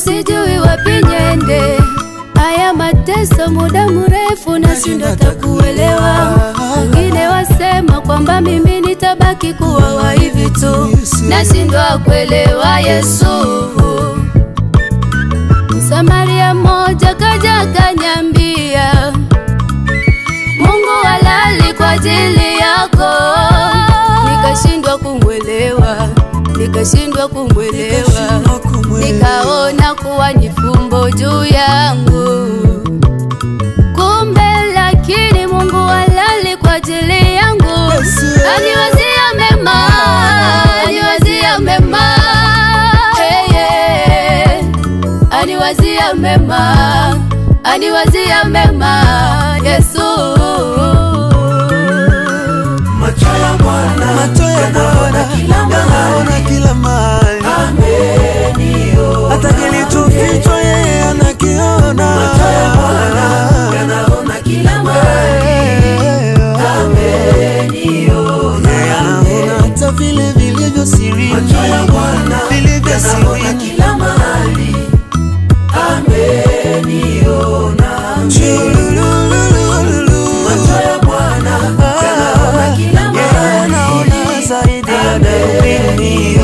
sijui wapi nyende. Haya mateso muda mrefu nashindwa takuelewa. Wengine wasema kwamba mimi nitabaki kuwa wa hivi tu, nashindwa kuelewa Yesu. Msamaria mmoja kaja kanyambia, Mungu halali kwa ajili yako. Nikashindwa kumwelewa, nikashindwa kumwelewa, nikaona kuwa ni fumbo juu yangu. Kumbe lakini Mungu halali kwa ajili yangu, aniwazia mema, aniwazia mema, hey, yeah. aniwazia mema, aniwazia mema, Yesu. Macho ya Bwana Macho ya Bwana yanaona kila mahali, hata kilichofichwa yeye anakiona. yanaona kila mahali. Yeye anaona hata vile vilivyo sirini, Macho ya Bwana vilivyo yanaona sirini. kila mahali. Ameniona. Chululululu. Macho ya Bwana yanaona kila Yeye mahali. anaona zaidi ya darubini.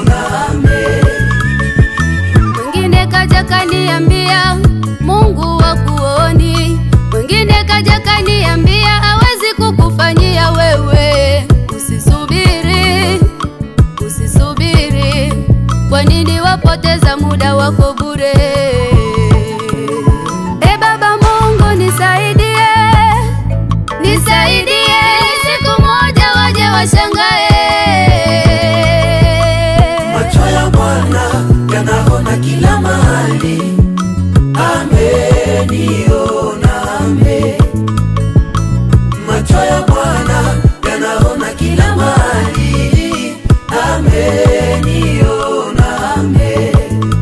Mwingine kaja kaniambia Mungu wa kuoni, mwingine kaja kaniambia hawezi kukufanyia wewe. Usisubiri, usisubiri, kwa nini wapoteza muda wako bure? E Baba Mungu nisaidie, nisaidie, ili siku moja waje washangae. Macho ya Bwana yanaona kila mahali. Ameniona, ame. Macho ya Bwana yanaona kila mahali. Ameniona, ame.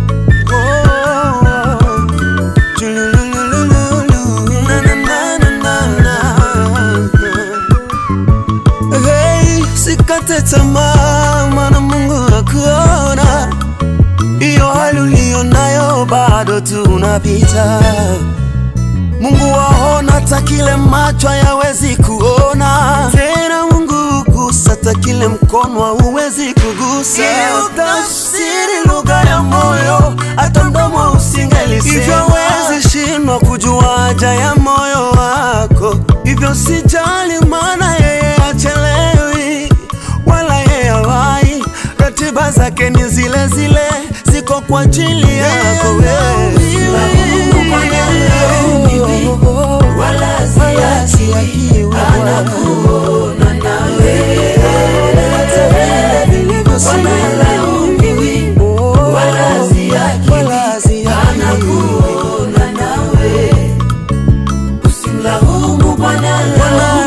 Hey, sikate tamaa, maana Mungu akuona. Hiyo hali uliyo nayo bado tunapita. Mungu waona hata kile macho hayawezi kuona. Tena Mungu gusa hata kile mkono hauwezi kugusa. Ili utafsiri lugha ya moyo, hata mdomo usingelisema. Hivyo wezi shindwa kujua haja ya moyo wako. Hivyo sijali, maana yeye achelewi wala yeye hawai. Ratiba zake ni zile zile, ziko kwa ajili yako wewe. Wala siachi, anakuona nawe. Wanalaumiwi, wala siachi, anakuona nawe. Usimlaumu Bwana,